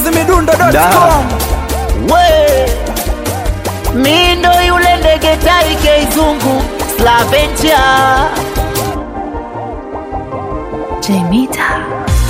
chizimidundo.com we mindo yule ndege tai keizungu slaventia Jemita.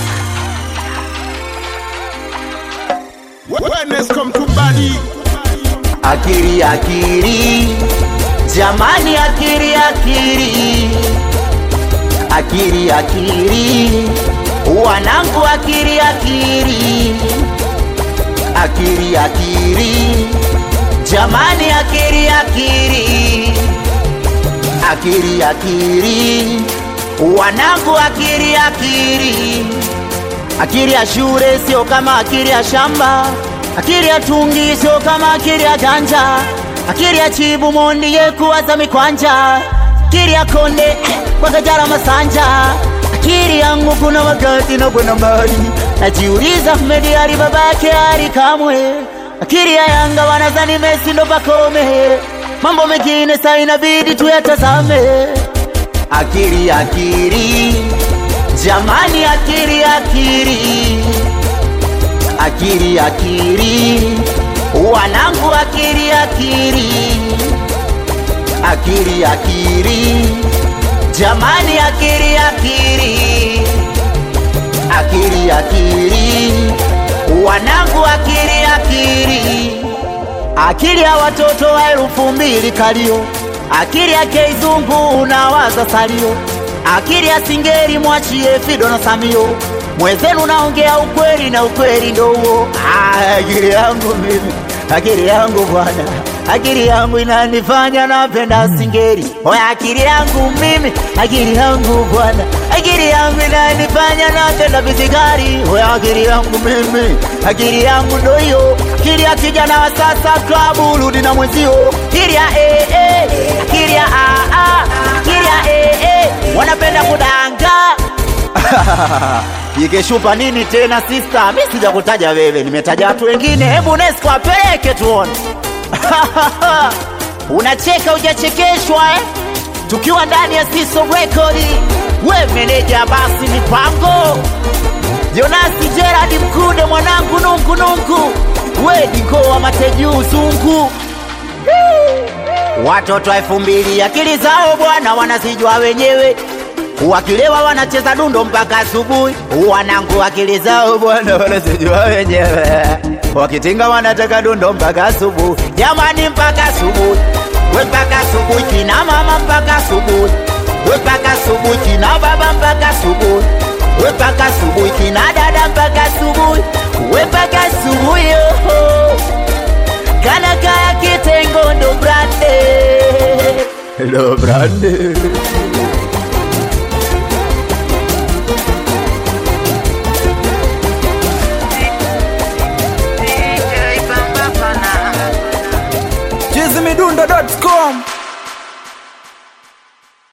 Wellness come to body. akiri akiri jamani akiri akiri akiri akiri wanangu akiri akiri akiri akiri jamani akiri akiri akiri akiri wanangu akiri akiri akili ya shule sio kama akili ya shamba, akili ya tungi sio kama akili ya ganja, akili ya chibu mondi ye kuwaza mikwanja, akili ya konde eh, kwa kajara masanja, akili yangu kuna wakati na kwenda mbali, najiuliza Ahmed Ali babake Ali kamwe, akili ya Yanga wanazani Messi ndo pakome, mambo mengine sa inabidi tuyatazame, akili akili Jamani akiri akiri akiri akiri wanangu akiri akiri akiri akiri jamani akiri akiri akiri akiri wanangu akiri akiri akili ya watoto wa elfu mbili kalio akili ya keizungu unawaza salio akili ya singeri mwachie fido na samio mwenzenu naongea ukweli na ukweli ndo huo Ah, akili yangu mimi akili yangu bwana akili yangu inanifanya napenda singeri oya akili yangu mimi akili yangu bwana akili yangu inanifanya napenda visigari oya akili yangu mimi akili yangu ndo hiyo akili ya kijana wa sasa klabu rudi na mwenzio akili ya eh, eh, akili ya ah, ah, akili ya eh, eh, wanapenda kudanga ikeshupa nini tena sista mi sijakutaja wewe nimetaja watu wengine hebu nesco apeleke tuone unacheka ujachekeshwa eh? tukiwa ndani ya siso rekodi we meneja basi mipango jonasi geradi mkude mwanangu nungu nungu we dikoa matejuu zungu watoto elfu mbili akili zao bwana wanazijua wenyewe wakilewa wanacheza dundo mpaka asubuhi wanangu akili zao bwana wanazijua wenyewe wakitinga wanataka dundo mpaka asubuhi jamani mpaka asubuhi we mpaka asubuhi kina mama mpaka asubuhi we mpaka asubuhi kina baba mpaka asubuhi we mpaka asubuhi kina dada mpaka asubuhi we mpaka asubuhi oh. kana kaya kitengo ndo brande ndo brande